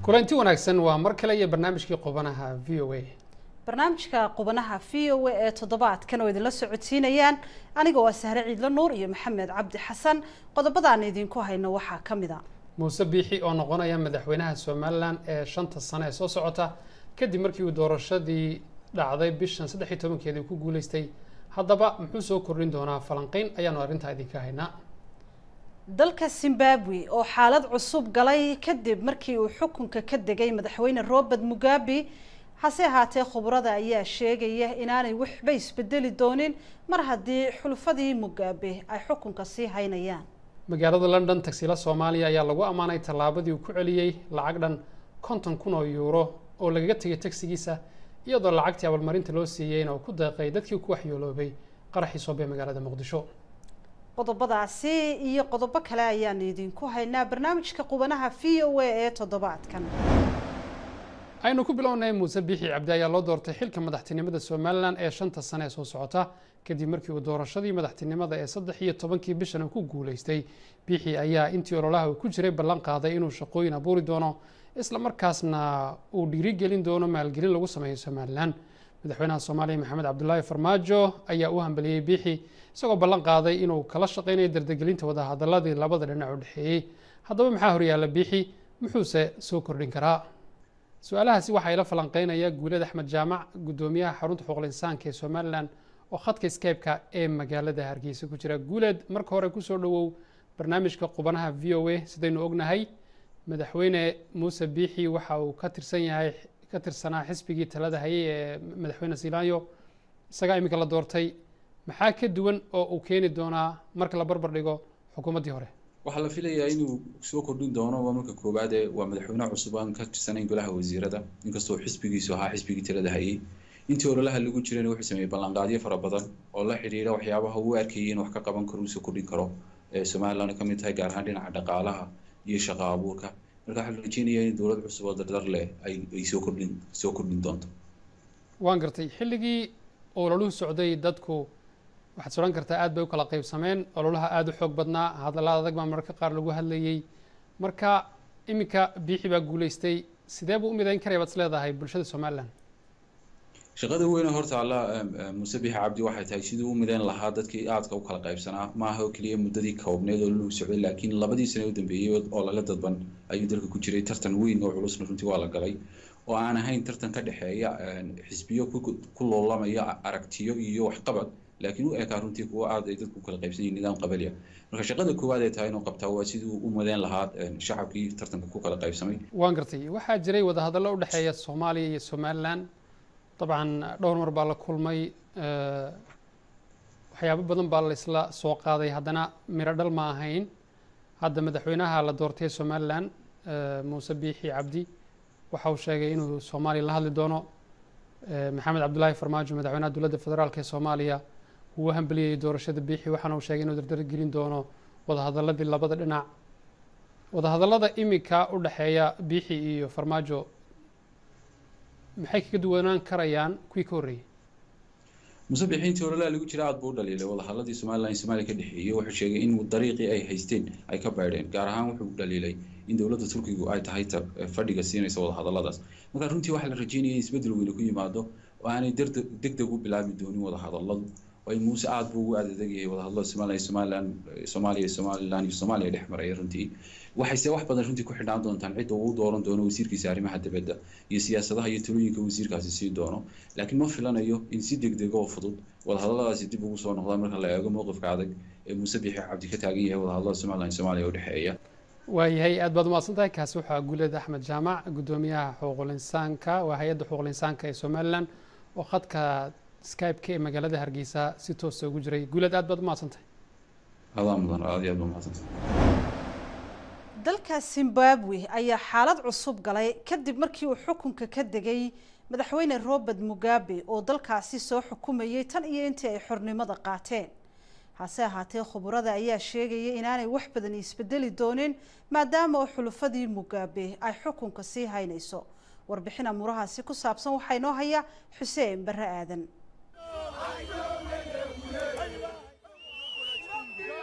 kulanti wanaagsan waa mar kale iyo barnaamijkii qubanaha v o a barnaamijka qubanaha v o a ee toddobaadkan oo idinla socodsiinayaan aniga waa sahre ciidlo nuur iyo maxamed cabdi xasan qodobadaan idinku hayno waxaa ka mid a muuse biixi oo noqonaya madaxweynaha somalilan ee shanta sano ee soo socota kadib markii uu doorashadii dhacday bishan saddex iyo tobankeedii ku guuleystay haddaba muxuu soo kordhin doonaa falanqeyn ayaanu arrintaa idinka haynaa dalka zimbabwe oo xaalad cusub galay kadib markii uu xukunka ka degay madaxweyne robert mugabe hase ahaatee khubrada ayaa sheegaya inaanay waxba isbedeli doonin mar haddii xulfadii mugabe ay xukunka sii haynayaan magaalada london tagsila soomaaliya ayaa lagu ammaanay tallaabadii uu ku celiyey lacag dhan konton kun oo yuuro oo lagaga tegay tagsigiisa iyadoo lacagtii abaalmarinta loo siiyeyna uu ku deeqay dadkii ku waxyooloobay qaraxii soobe magaalada muqdisho qodobadaasi iyo qodobo kale ayaanu idinku haynaa barnaamijka qubanaha v o a ee toddobaadkan aynu ku bilownay muuse biixi cabdi ayaa loo doortay xilka madaxtinimada somalilan ee shanta sane ee soo socota kadib markii uu doorashadii madaxtinimada ee saddex iyo tobankii bishan ku guuleystay biixi ayaa intii ololaha uu ku jiray ballan qaaday inuu shaqooyin abuuri doono isla markaasna uu dhiirigelin doono maalgelin lagu sameeyo somalilan madaxweynaha soomaaliya maxamed cabdulaahi farmaajo ayaa u hambeliyey biixi isagoo ballan qaaday inuu kala shaqeynayo dardagelinta wadahadaladii labada dhinac u dhexeeyey haddaba maxaa horyaalla biixi muxuuse soo kordhin karaa su-aalahaasi waxaa ila falanqeynaya guulad axmed jaamac guddoomiyaha xarunta xuquuqul insaanka ee somalilan oo khadka skype-ka ee magaalada hargeysa ku jira guuled marka hore kusoo dhowow barnaamijka qubanaha v o a sidaynu ognahay madaxweyne muuse biixi waxa uu ka tirsan yahay ka tirsanaa xisbigii talada hayay ee madaxweyne silaanyo isagaa iminka la doortay maxaa ka duwan oo uu keeni doonaa marka la barbar dhigo xukuumaddii hore waxaa la filayaa inuu soo kordhin doono waa marka koowaade waa madaxweyne cusub aan ka tirsanayn golaha wasiirada inkastoo xisbigiisu ahaa xisbigii talada hayay intii ololaha lagu jirayna wuxuu sameeyey ballanqaadyo fara badan oo la xidhiira waxyaabaha uu arkayay in wax ka qaban karo uu soo kordhin karo ee somaliland ka mid tahay gaar ahaan dhinaca dhaqaalaha iyo shaqo abuurka marka waxaa la rajeynayaa in dowlad cusub oo dardar leh ay ay soo kordhin soo kordhin doonto waan gartay xilligii ololuhu socday dadku waxaad sodhan kartaa aad bay u kala qaybsameen ololaha aada u xoog badnaa hadallada adag baa mararka qaar lagu hadlayey marka iminka biixi baa guuleystay sidee buu u midayn karaya baad is leedahay bulshada somalilan shaqada weyne horta alla muuse biixi cabdi waxay tahay siduu u midayn lahaa dadkii aadka u kala qaybsanaa maaha oo keliya muddadii koobneed oo lagu socday laakiin labadii sane u dambeeyey oo laga dadban ayuu dalka ku jiray tartan weyn oo culusna runtii waa la galay oo aan ahayn tartan ka dhexeeya xisbiyo ku loolamaya aragtiyo iyo waxqabad laakiin u ekaa runtii kuwa aad ay dadku kala qaybsan yihin nidaam qabaliya marka shaqada koowaad ay tahay inuu qabtaa waa siduu u madeen lahaa shacabkii tartanka ku kala qaybsamay waan gartay waxaa jiray wadahadallo u dhexeeya soomaaliya iyo somalilan dabcan dhowr mar baa la kulmay waxyaabo badan baa la isla soo qaaday haddana miro dhal ma ahayn hadda madaxweynaha la doortay somalilan muuse biixi cabdi waxa uu sheegay inuu soomaaliya la hadli doono maxamed cabdulaahi farmaajo madaxweynaha dowladda federaalk ee soomaaliya uu u hambeliyey doorashada biixi waxaana uu sheegay inuu dardargelin doono wadahadaladii labada dhinac wadahadallada iminka u dhexeeya biixi iyo farmaajo maxay kaga duwanaan karayaan kuwii ka horreeyey muuse biixi intii ololaha lagu jira aad buu u dhaliilay wadahadladii somalilan iyo soomaaliya ka dhexeeyey wuxuu sheegay in dariiqii ay haysteen ay ka baydheen gaar ahaan wuxuu dhaliilay in dowladda turkigu ay tahay fadhiga siinaysa wadahadalladaas marka runtii waxaa la rajeynaya in isbeddel weyne ku yimaado oo aanay deg deg u bilaabi doonin wadahadalladu ay muuse aada buu ugu aadadeg yahay wadahadallada somalilan somalilan soomaaliya somalilan iyo soomaaliya dhex maraya runtii waxayse wax badan runtii ku xidhnaan doontaan cidda uu dooran doono wasiirkiisa arrimaha dibadda iyo siyaasadaha iyo talooyinka wasiirkaasi sii doono laakiin ma filanayo in si deg deg oo fudud wadahadalladaasi dib ugu soo noqdaan marka la eego mowqifka adag ee muuse biixi cabdi ka taagan yahay wadahadallada somalilan iyo soomaaliya u dhexeeya waayahay aad baad umahadsan tahay kaasi waxaa guuled axmed jaamac guddoomiyaha xuquuqul insaanka waa hay-adda xuquuqul insaanka ee somalilan oo khadka skype-ka ee magaalada hargeysa si toosa ugu jiray guuled aad baad umahadsan tahay adaa mudan aad iyo aad ba umahadsantahay dalka zimbabwe ayaa xaalad cusub galay kadib markii uu xukunka ka degay madaxweyne robert mugabe oo dalkaasi soo xukumayay tan iyo intii ay xornimada qaateen hase ahaatee khuburada ayaa sheegaya inaanay wax badan isbedeli doonin maadaama oo xulufadii mugabe ay xukunka sii haynayso warbixin amuurahaasi ku saabsan waxaa inoo haya xuseen barre aadan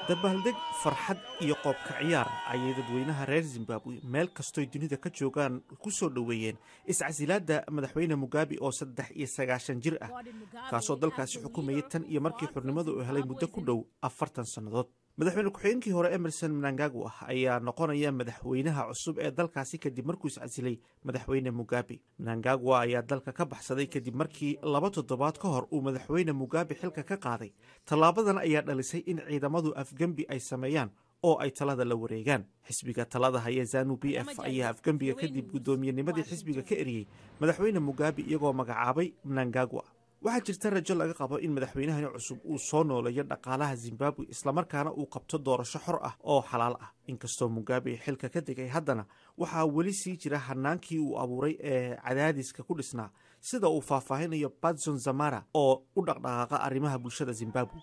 dabaaldeg farxad iyo qoobka ciyaar ayay dadweynaha reer zimbabwe meel kastoy dunida ka joogaan ku soo dhoweeyeen iscasilaadda madaxweyne mugabe oo saddex iyo sagaashan jir ah kaasoo dalkaasi xukumayay tan iyo markii xurnimadu uu helay muddo ku dhow afartan sannadood madaxweyne ku-xigeenkii hore emerson mnangagwa ayaa noqonaya madaxweynaha cusub ee dalkaasi kadib markuu iscasilay madaxweyne mugabe mnangagwa ayaa dalka ka baxsaday kadib markii laba toddobaad ka hor uu madaxweyne mugabe xilka ka qaaday tallaabadan ayaa dhalisay in ciidamadu afgembi ay sameeyaan oo ay talada la wareegaan xisbiga talada haya zanu b f ayaa afgembiga kadib guddoomiyennimadii xisbiga ka eriyey madaxweyne mugabe iyagoo magacaabay mnangagwa waxaa jirta rajo laga qabo in madaxweynahani cusub uu soo nooleeyo dhaqaalaha zimbabwe islamarkaana uu qabto doorasho xor ah oo xalaal ah inkastoo mugabe xilka ka degay haddana waxaa weli sii jira hanaankii uu abuuray ee cadaadiska ku dhisnaa sida uu faahfaahinayo batson zamara oo u dhaqdhaqaaqa arrimaha bulshada zimbabwe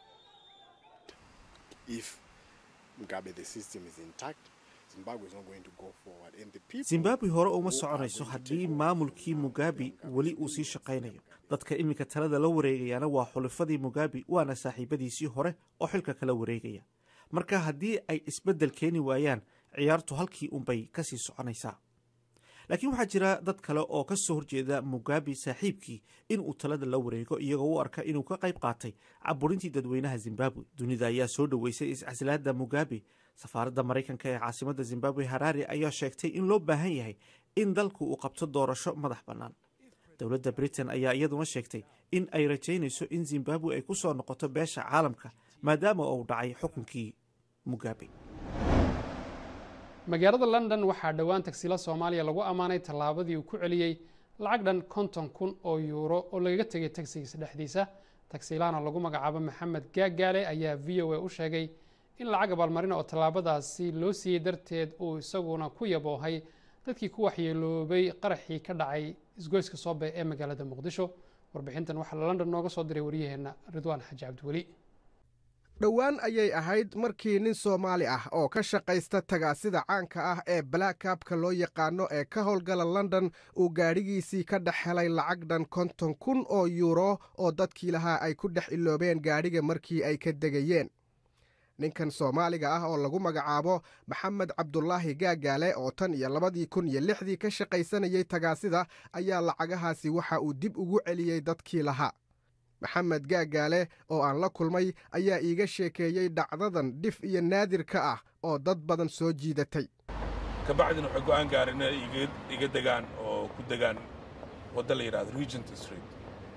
zimbabwe hore uma soconayso haddii maamulkii mugabe weli uu sii shaqaynayo dadka iminka talada la wareegayaana waa xulifadii mugabe waana saaxiibadiisii hore oo xilka kala wareegaya marka haddii ay isbeddel keeni waayaan ciyaartu halkii unbay ka sii soconaysaa laakiin waxaa jira dad kale oo ka soo horjeeda mugabe saaxiibkii inuu talada la wareego iyagoo u arka inuu ka qayb qaatay caburintii dadweynaha zimbabwe dunida ayaa soo dhoweysay iscasilaadda mugabe safaaradda maraykanka ee caasimadda zimbabwe harare ayaa sheegtay in loo baahan yahay in dalku uu qabto doorasho madax bannaan dowladda britain ayaa iyaduna sheegtay in ay rajaynayso in zimbabwe ay ku soo noqoto beesha caalamka maadaama uu dhacay xukunkii mugabe magaalada london waxaa dhowaan tagsiilo soomaaliya lagu ammaanay tallaabadii uu ku celiyey lacag dhan konton kun oo yuuro oo lagaga tegay tagsigiisa dhexdiisa tagsiilahana lagu magacaabo maxamed gaagaale ayaa v o a u sheegay in lacag abaalmarina oo tallaabadaasi loo siiyey darteed uu isaguna ku yaboohay dadkii ku waxyeeloobay qaraxii ka dhacay isgoyska soobe ee magaalada muqdisho warbixintan waxaa london nooga soo diray waryaheenna ridwaan xaaji cabdiweli dhowaan ayay ahayd markii nin soomaali ah oo ka shaqaysta tagaasida caanka ah ee blackabka loo yaqaano ee ka howlgala london uu gaadhigiisii ka dhex helay lacag dhan konton kun oo yuuro oo dadkii lahaa ay ku dhex iloobeen gaadhiga markii ay ka degayeen ninkan soomaaliga ah oo lagu magacaabo maxamed cabdulaahi gaagaale oo tan iyo labadii kun iyo lixdii ka shaqaysanayay tagaasida ayaa lacagahaasi waxa uu dib ugu celiyey dadkii lahaa maxamed gaagaale oo aan la kulmay ayaa iiga sheekeeyey dhacdadan dhif iyo naadir ka ah oo dad badan soo jiidatay kabacdina waxay go'aan gaareen inay iga degaan oo ku degaan wadda la yidhahdo regent street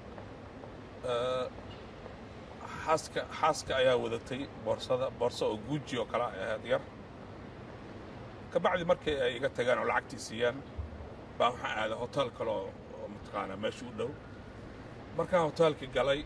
xaaska xaaska ayaa wadatay boorsada boorso oo guuji oo kale ay ahayd yar kabacdi markii ay iga tagaan oo lacagtii siiyaan baa waxaan aaday hotel kale oo mataqaanaa meesha u dhow markaan hoteelkii galay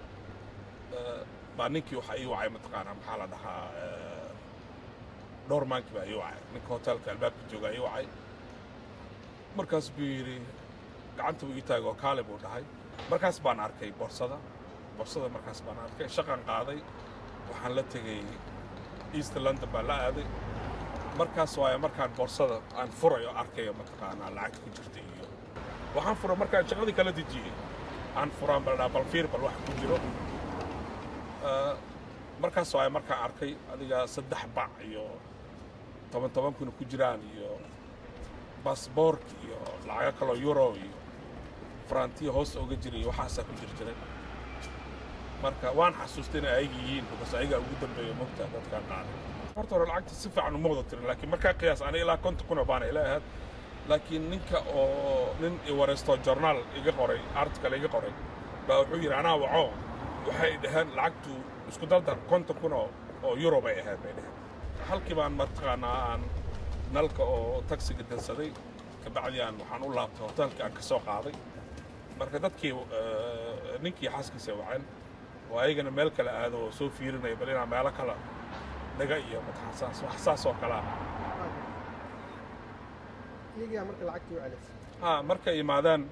baa ninkii waxaa ii wacay mataqaanaa maxaa la dhahaa dhowr maankii baa ii wacay ninka hoteelka albaabka joogaa ii wacay markaas buu yidhi gacanta buu ii taagay oo kaale buu dhahay markaas baan arkay boorsada boorsada markaas baan arkay shaqan qaaday waxaan la tegey east london baan la aaday markaas waayo markaan boorsada aan furayo arkayo mataqaanaa lacagta ku jirta iyo waxaan fura markaan shaqadii kala dejiyey aan furaan bal bal fiir bal wax ku jiro markaas waayo markaan arkay adiga saddex bac iyo toban toban kuna ku jiraan iyo baasboork iyo lacago kaloo euro iyo farantiya hoos oga jiray iyo waxaasaa ku jir jiray marka waan xasuustay inay ayaga yihiin because ayagaa ugu dambeeya mogta dadkaan qaaday horta hore lacagta si fiican uma wada tirin laakiin markaa qiyaas aniga ilaa konton kuna baana ila ahayd laakiin ninka oo nin iwareysto journaal iga qoray article iga qoray baa wuxuu yidhi anaa waco waxay dhaheen lacagtu isku dardar konton kun oo oo euro bay ahayd bay dhaheen halkii baan mataqaanaa aan nalka oo taksiga dansaday kabacdi aan waxaan u laabtay hoteelkii aan ka soo qaaday marka dadkii ninkii xaaskiisa waceen oo ayagana meel kale aado oo soo fiirinaya bal inaa meelo kale dhaga iyo mataqaansaas wax saas oo kale ah ha markay yimaadaan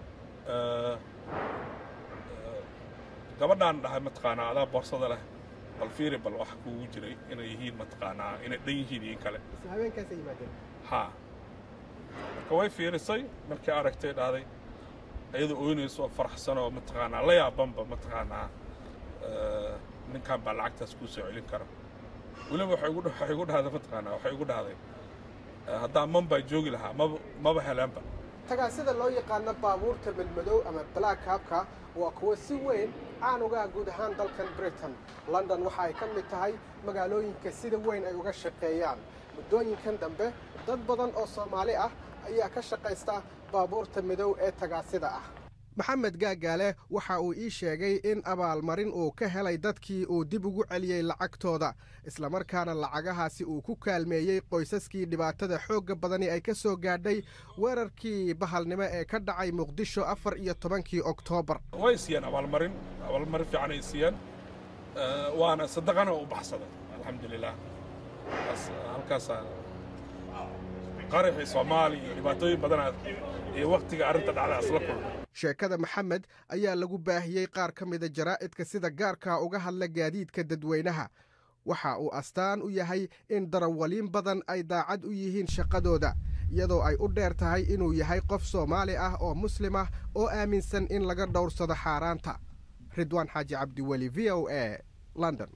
gabadhaan dhahay mataqaanaa adaa boorsada leh bal fiiri bal wax kuugu jiray inay yihiin mataqaanaa inay dhan yihiin iyo kale ha marka way fiirisay markii aragtay dhahday iyadoo ooynayso oo faraxsan oo mataqaanaa la yaabanba mataqaanaa ninkan baa lacagtaas kuu soo celin kara weliba waxay igu waxay igu dhahday mataqaanaa waxay igu dhahday haddaan mambay joogi lahaa maba maba helaanba tagaasida loo yaqaano baabuurta madmadow ama black habka waa kuwo si weyn caan uga ah guud ahaan dalkan britain london waxa ay ka mid tahay magaalooyinka sida weyn ay uga shaqeeyaan muddooyinkan dambe dad badan oo soomaali ah ayaa ka shaqaysta baabuurta madow ee tagaasida ah maxamed gaagaale waxa uu ii sheegay in abaalmarin uu ka helay dadkii uu dib ugu celiyey lacagtooda islamarkaana lacagahaasi uu ku kaalmeeyey qoysaskii dhibaatada xoogga badani ay ka soo gaadhay weerarkii bahalnimo ee ka dhacay muqdisho afar iyo tobankii oktoobar way siiyeen abaalmarin abaalmarin fiican ay siiyeen waana sadaqana u baxsaday alxamdulilah halkaasaa qaraxii soomaaliya iyo dhibaatooyin badanaa iyo wakhtiga arrinta dhacda isla kulmay sheekada maxamed ayaa lagu baahiyey qaar ka mida jaraa'idka sida gaarka uga hadla gaadiidka dadweynaha waxa uu astaan u yahay in darawaliin badan ay daacad u yihiin shaqadooda iyadoo ay u dheer tahay inuu yahay qof soomaali ah oo muslim ah oo aaminsan in laga dhowrsado xaaraanta ridwaan xaaji cabdiweli v o a london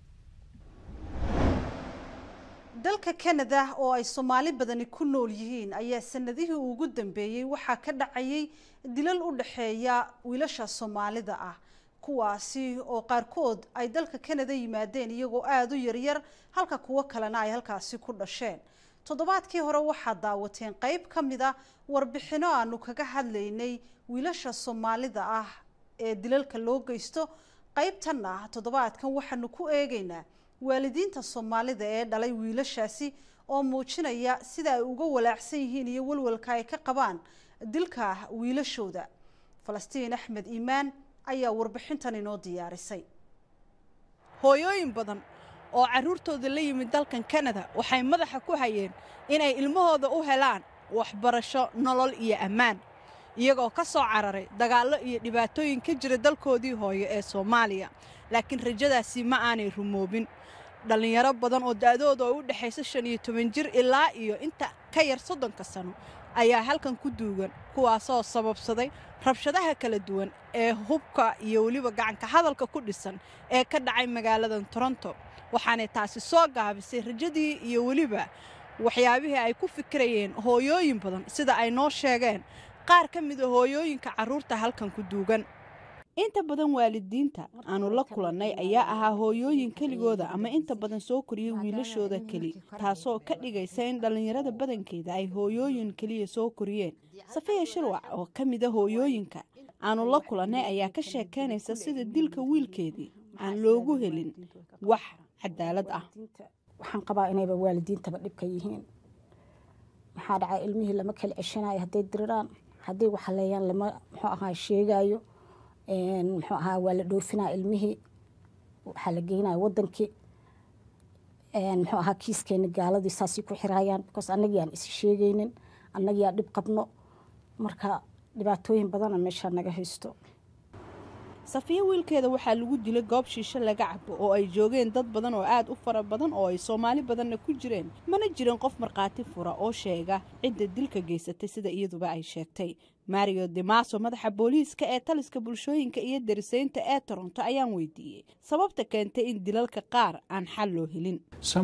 dalka kanada oo ay soomaali badani ku nool yihiin ayaa sanadihii ugu dambeeyey waxaa ka dhacayay dilal u dhexeeya wiilasha soomaalida ah kuwaasi oo qaarkood ay dalka kanada yimaadeen iyagoo aada u yaryar halka kuwo kalena ay halkaasi ku dhasheen toddobaadkii hore waxaa daawateen qeyb ka mid a warbixino aanu kaga hadlaynay wiilasha soomaalida ah ee dilalka loo geysto qeybtanna toddobaadkan waxaanu ku eegaynaa waalidiinta soomaalida ee dhalay wiilashaasi oo muujinaya sida ay uga walaacsan yihiin iyo walwalka ay ka qabaan dilka wiilashooda falastiin axmed iimaan ayaa warbixintan inoo diyaarisay hooyooyin badan oo carruurtooda la yimid dalkan kanada waxay madaxa ku hayeen inay ilmahooda u helaan waxbarasho nolol iyo ammaan iyagoo ka soo cararay dagaallo iyo dhibaatooyin ka jira dalkoodii hooyo ee soomaaliya laakiin rajadaasi ma aanay rumoobin dhallinyaro badan oo da'dooda oo u dhexaysa shan iyo toban jir ilaa iyo inta ka yar soddonka sano ayaa halkan ku duugan kuwaasoo sababsaday rabshadaha kala duwan ee hubka iyo weliba gacanka hadalka ku dhisan ee ka dhacay magaaladan toronto waxaanay taasi soo gaabisay rajadii iyo weliba waxyaabihii ay ku fikirayeen hooyooyin badan sida ay noo sheegeen qaar ka mida hooyooyinka carruurta halkan ku duugan inta badan waalidiinta aanu la kulannay ayaa ahaa hooyooyin keligooda ama inta badan soo koriyay wiilashooda keli taasoo ka dhigaysa in dhallinyarada badankeeda ay hooyooyin keliya soo koriyeen safiya shirwac oo ka mida hooyooyinka aanu la kulannay ayaa ka sheekaynaysa sida dilka wiilkeedii aan loogu helin wax cadaalad ah waxaan qabaa inayba waalidiintaba dhibka yihiin maxaa dhacay ilmihii lama kala ceshanayo hadday diriraan hadday waxaleeyaan lama muxuu ahaa sheegaayo muxuu ahaa waa la dhoofinaa ilmihii waxaa la geynaya wadankii muxuu ahaa kiiskeena gaaladii saasay ku xiraayaan because annagii aan is sheegaynin annagii aan dhib qabno marka dhibaatooyin badana meeshaa naga haysto safiyo wiilkeeda waxaa lagu dilay goob shiisho laga cabo oo ay joogeen dad badan oo aad u fara badan oo ay soomaali badanna ku jireen mana jirin qof markhaati fura oo sheega cidda dilka geysatay sida iyaduba ay sheegtay mario demaso madaxa booliiska ee taliska bulshooyinka iyo darisaynta ee toronto ayaan weydiiyey sababta keentay in dilalka qaar aan xal loo helin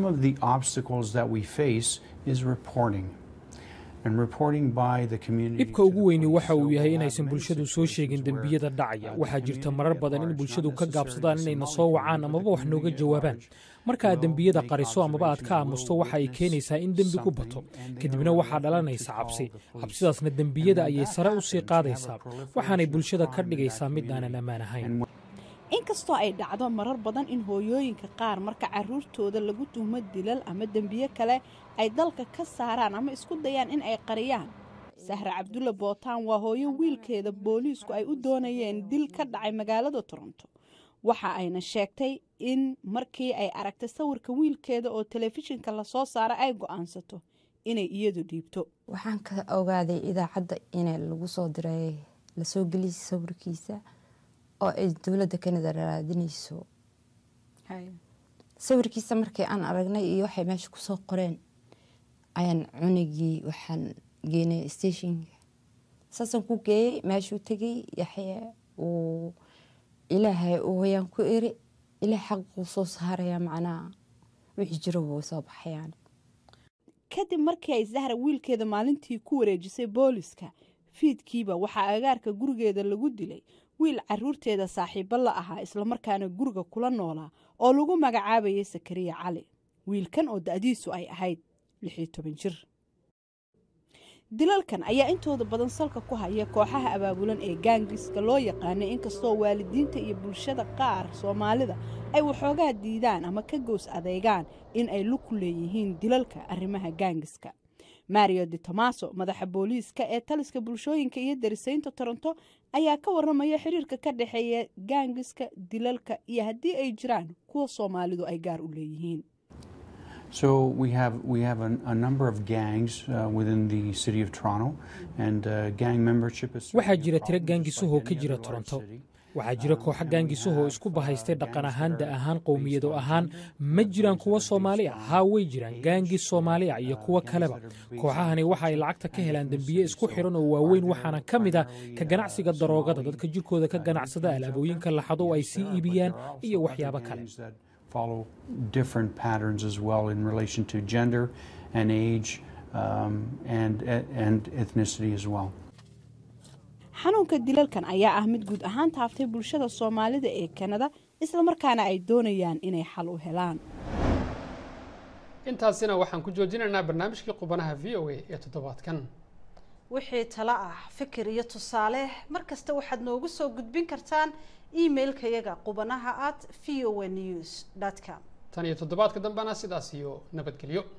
dhibka ugu weyni waxa uu yahay inaysan bulshadu soo sheegin dembiyada dhacaya waxaa jirta marar badan in bulshadu ka gaabsadaan inayna soo wacaan amaba wax nooga jawaabaan marka aad dembiyada qariso amaba aad ka aamusto waxa ay keenaysaa in dembigu bato kadibna waxaa dhalanaysa cabsi cabsidaasna dembiyada ayay sare u sii qaadaysaa waxaanay bulshada ka dhigaysaa mid aanan ammaan ahayn inkastoo ay dhacdo marar badan in hooyooyinka qaar marka caruurtooda lagu tuhmo dilal ama dembiye kale ay dalka ka saaraan ama isku dayaan in ay qariyaan sahre cabdulle bootaan waa hooyo wiilkeeda booliisku ay u doonayeen dil ka dhacay magaalada toronto waxa ayna sheegtay in markii ay aragtay sawirka wiilkeeda oo telefishinka lasoo saara ay go-aansato inay iyadu dhiibto waxaan ka ogaaday idaacadda in lagu soo diray lasoo geliyay sawirkiisa oo ay dowladda kanada raadinayso sawirkiisa markii aan aragnay iyo waxay meesha kusoo qoreen ayaan cunigii waxaan geenay stationka saasaan ku geeyey meeshuu tegay yaxye uu ilaahay uu hoyaan ku iri ilaah xaquu soo saaraya macnaha wixii jiro way soo baxayaan kadib markii ay zahra wiilkeeda maalintii ku wareejisay booliska fiidkiiba waxaa agaarka gurigeeda lagu dilay wiil caruurteeda saaxiibo la ahaa islamarkaana guriga kula noolaa oo lagu magacaabayay sakariya cali wiilkan oo da-diisu ay ahayd lix iyo toban jir dilalkan ayaa intooda badan salka ku haya kooxaha abaabulan ee gaangiska loo yaqaanay inkastoo waalidiinta iyo bulshada qaar soomaalida ay waxoogaa diidaan ama ka goos adeegaan in ay lug ku leeyihiin dilalka arrimaha gaangiska mario de tomaso madaxa booliiska ee taliska bulshooyinka iyo darisaynta toronto ayaa ka waramaya xiriirka ka dhexeeya gaangiska dilalka iyo haddii ay jiraan kuwa soomaalidu ay gaar u leeyihiin So we have we have a, a number of gangs uh, within the city of Toronto, and uh, gang membership is. waxaa jira tiro gaangisahoo ka jira toronto waxaa jira kooxo gaangisahoo isku bahaystay dhaqan ahaan da ahaan qowmiyado ahaan ma jiraan kuwa soomaali ah haa way jiraan gaangis soomaali ah iyo kuwo kaleba kooxahani waxa ay lacagta ka helaan dembiye isku xiran oo waaweyn waxaana ka mid ah ka ganacsiga daroogada dadka jirkooda ka ganacsada alaabooyinka laxado oo ay sii iibiyaan iyo waxyaabo kale follow different patterns as well in relation to gender and age um, and, and ethnicity as well. xanuunka dilalkan ayaa ah mid guud ahaan taaftay bulshada soomaalida ee kanada islamarkaana ay doonayaan inay xal u helaan intaasina waxaan ku joojinaynaa barnaamijkii qubanaha v o a ee toddobaadkan wixii talo ah fikir iyo tusaale mar kasta waxaad noogu soo gudbin kartaan emailkayaga qubanaha at v o a news com tan iyo toddobaadka dambena sidaas iyo nabadgelyo